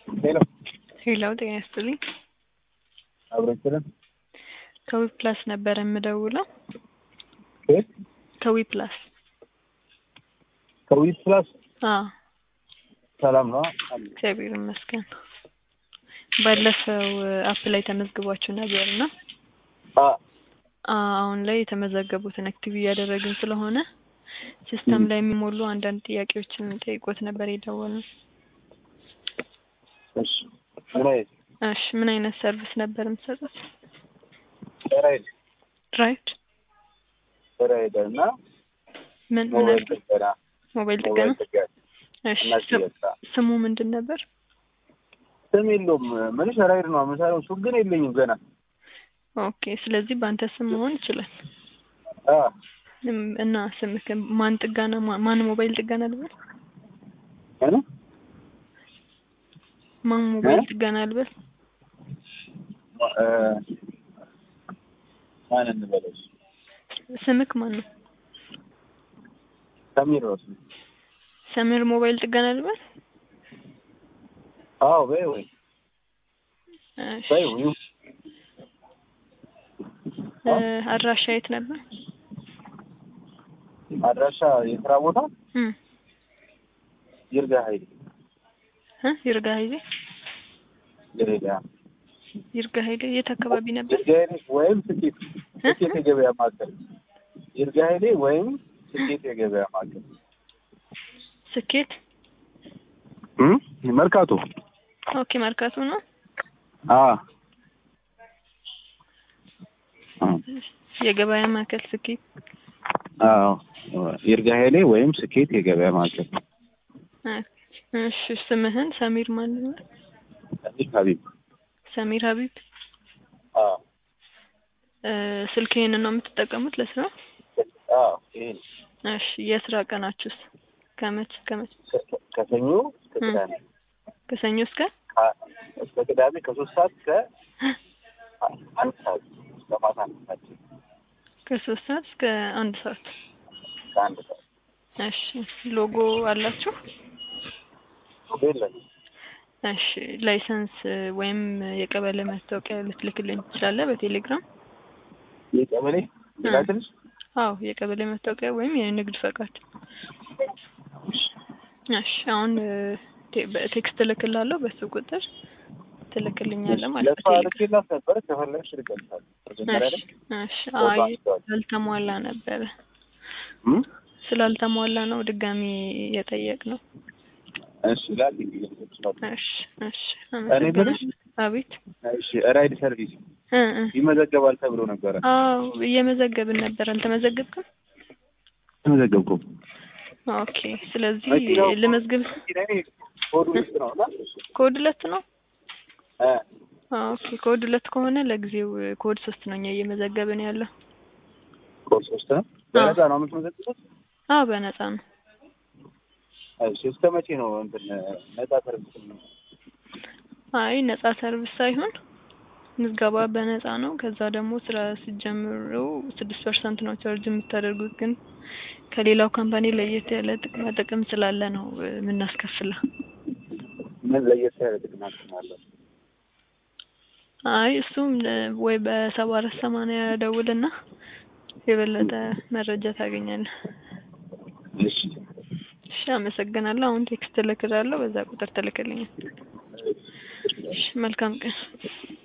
ሄሎ ሄሎ ጤና ይስጥልኝ። አብረችልን ከዊ ፕላስ ነበር የምደውለው። ከየት? ከዊ ፕላስ ከዊት ፕላስ አዎ፣ ሰላም ነው። እግዚአብሔር ይመስገን። ባለፈው አፕ ላይ ተመዝግቧችሁ ነበር እና አ አሁን ላይ የተመዘገቡትን አክቲቭ እያደረግን ስለሆነ ሲስተም ላይ የሚሞሉ አንዳንድ ጥያቄዎችን ጠይቆት ነበር የደወልነው። እሺ ምን አይነት እሺ ምን አይነት ሰርቪስ ነበር የምትሰጡት? ራይድ ራይድ ራይድ እና ምን ምን ሞባይል ነበር? ጥገና ሞባይል ጥገና። ሞባይል ጥገና እሺ እና ስም- ሽያጭ ስሙ ምንድን ነበር? ስም የለውም። ምንሽ ራይድ ነው የምሰራው። ሱቅ ግን የለኝም ገና። ኦኬ ስለዚህ በአንተ ስም መሆን ይችላል። አ እም፣ እና ስምክ ማን ጥገና ማ- ማን ሞባይል ጥገና ልበል? እኔ ማን ሞባይል እ? ጥገና ልበል? እ ማን እንበለው? ስምክ ማን ነው? ሰሚር ነው ስሙ። ሰሚር ሞባይል ጥገና ልበል? አዎ በይ ወይ እሺ በይ ወይ እ፣ አድራሻ የት ነበር? አድራሻ የስራ ቦታ እም ይርጋ ሀይል እ ይርጋ ኃይሌ ይርጋ ይርጋ ኃይሌ የት አካባቢ ነበር? ይርጋ ሀይሌ ወይም ስኬት እ? ስኬት የገበያ ማዕከል ይርጋ ሀይሌ ወይም ስኬት የገበያ ማዕከል ስኬት እም መርካቶ ኦኬ መርካቶ ነው። አ የገበያ ማዕከል ስኬት። አዎ ይርጋ ሀይሌ ወይም ስኬት የገበያ ማዕከል እ፣ እሺ ስምህን ሰሚር ማን ነው? ሰሚር ሀቢብ ሰሚር ሀቢብ። አዎ እ፣ ስልክ ይሄንን ነው የምትጠቀሙት ለስራ? አዎ ይሄ ነው። እሺ የስራ ቀናችሁስ ከመች ከመች? ከ- ከሰኞ እስከ እም። ቅዳሜ ከሰኞ እስከ ከ- እስከ ቅዳሜ ከሶስት ሰዓት እስከ አንድ ሰዓት እስከ ማታ አንድ ሰዓት ከሶስት ሰዓት እስከ አንድ ሰዓት። ከአንድ ሰዓት እሺ ሎጎ አላችሁ? የለም እሺ ላይሰንስ ወይም የቀበሌ መታወቂያ ልትልክልኝ ትችላለህ በቴሌግራም? የቀበሌ ላትንሽ አዎ የቀበሌ መታወቂያ ወይም የንግድ ፈቃድ። እሺ አሁን እ፣ ቴ- በቴክስት እልክልሃለሁ በሱ ቁጥር ትልክልኛለህ ማለት ለእሷ ነው። ልኬላት ነበር ከፈለግሽ ልገልጻለሁ መጀመሪያ ላይ እሺ አይ ስላልተሟላ ነበረ እም? ስላልተሟላ ነው ድጋሚ የጠየቅ ነው። እሺ ላኪ እሺ እሺ እኔ ብልሽ አመሰግናለሁ። አቤት እሺ ራይድ ሰርቪስ እ እ ይመዘገባል ተብሎ ነበረ አዎ እየመዘገብን ነበር። አልተመዘገብክም? ተመዘገብኩም ኦኬ ስለዚህ መኪናው- ልመዝግብ። ኮድ ውስጥ ነው እና ኮድ ሁለት ነው። እ ኦኬ ኮድ ሁለት ከሆነ ለጊዜው ኮድ ሶስት ነው እኛ እየመዘገብን ያለው። ኮድ ሶስት ነው በነፃ ነው የምትመዘግቡት አዎ በነፃ ነው። እሺ እስከ መቼ ነው እንትን ነፃ ሰርቪስ ነው አይ ነፃ ሰርቪስ ሳይሆን ምዝገባ በነፃ ነው። ከዛ ደግሞ ስራ ሲጀምሩ ስድስት ፐርሰንት ነው ቻርጅ የምታደርጉት። ግን ከሌላው ካምፓኒ ለየት ያለ ጥቅማ ጥቅም ስላለ ነው እ፣ የምናስከፍለው። ምን ለየት ያለ ጥቅም አለው አይ እሱም እ፣ ወይ በሰባ አራት ሰማንያ ደውልና የበለጠ መረጃ ታገኛለህ። እሺ እሺ አመሰግናለሁ። አሁን ቴክስት እልክልሃለሁ፣ በዛ ቁጥር ትልክልኛል። እሺ መልካም ቀን።